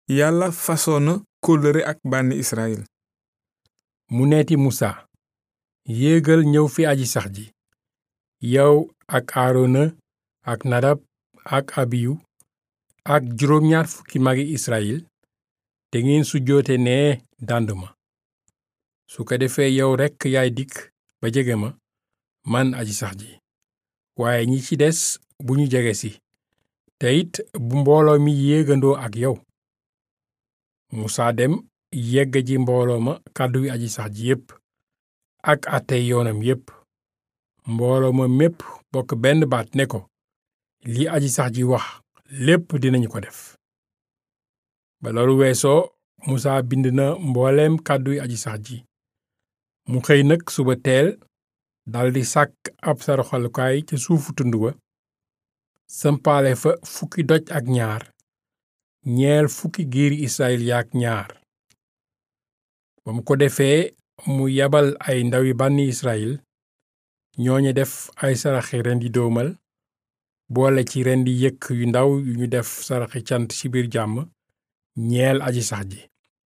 yàlla fasoon na kóllëre ak bànni israel mu neeti musa yéegal ñëw fi aji sax ji yow ak aarona ak nadab ak abiyu ak juróom ñaar fukki magi israel te ngeen sujjoote nee dànd ma su ko defee yow rekk yaay dikk ba jege ma man aji sax ji waaye ñi ci des bu ñu jege si te it bu mbooloo mi yéegandoo ak yow musaa dem yegg ji mbooloo ma kàdduy aji sax ji yépp ak àttey yoonam yépp mbooloo ma mépp bokk benn baat ne ko li aji sax ji wax lépp dinañu ko def ba loolu weesoo musaa bind na mbooleem kàdduy aji sax ji mu xëy nag suba teel daldi sàkk ab saraxalukaay ca suufu tund wa sampaale fa fukki doj ak ñaar ñeel fukki giiri israel yaak ñaar ba mu ko defee mu yabal ay ndawi bànni israel ñooñu def ay saraxi rendi doomal boole ci rendi yëkk yu ndaw yu ñu def saraxi cant ci biir jàmm ñeel aji sax ji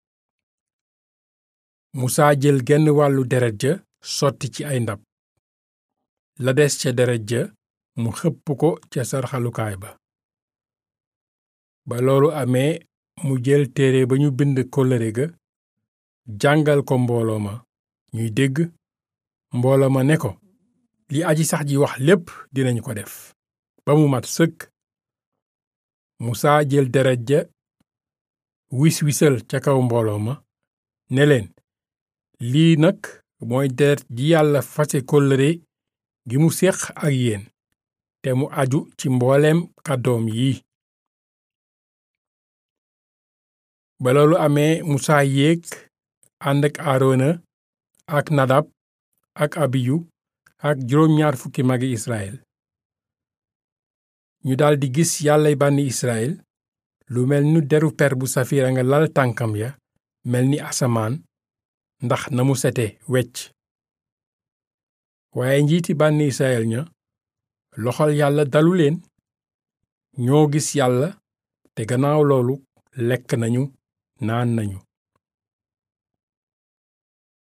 musaa jël genn wàllu deret ja sotti ci ay ndab la des ca deret ja mu xëpp ko ca sarxalukaay ba ba loolu amee mu jël téere ba ñu bind kóllëre ga jàngal ko mbooloo ma ñuy dégg mbooloo ma ne ko li aji sax ji wax lépp dinañu ko def ba mu mat sëkk musaa jël deret ja wis wisal ca kaw mbooloo ma ne leen lii nag mooy deret ji yàlla fase kóllëre gi mu séq ak yéen te mu aju ci mbooleem kàddoom yi ba loolu amee musaa yéeg ànd ak aarona ak nadab ak abiyu ak juróom ñaar fukki magi israel ñu daldi gis yàllay bànni israel lu mel ni deru per bu safira nga lal tànkam ya mel ni asamaan ndax na mu sete wecc waaye njiiti bànni israel ña loxol yàlla dalu leen ñoo gis yàlla te gannaaw loolu lekk nañu naan nañu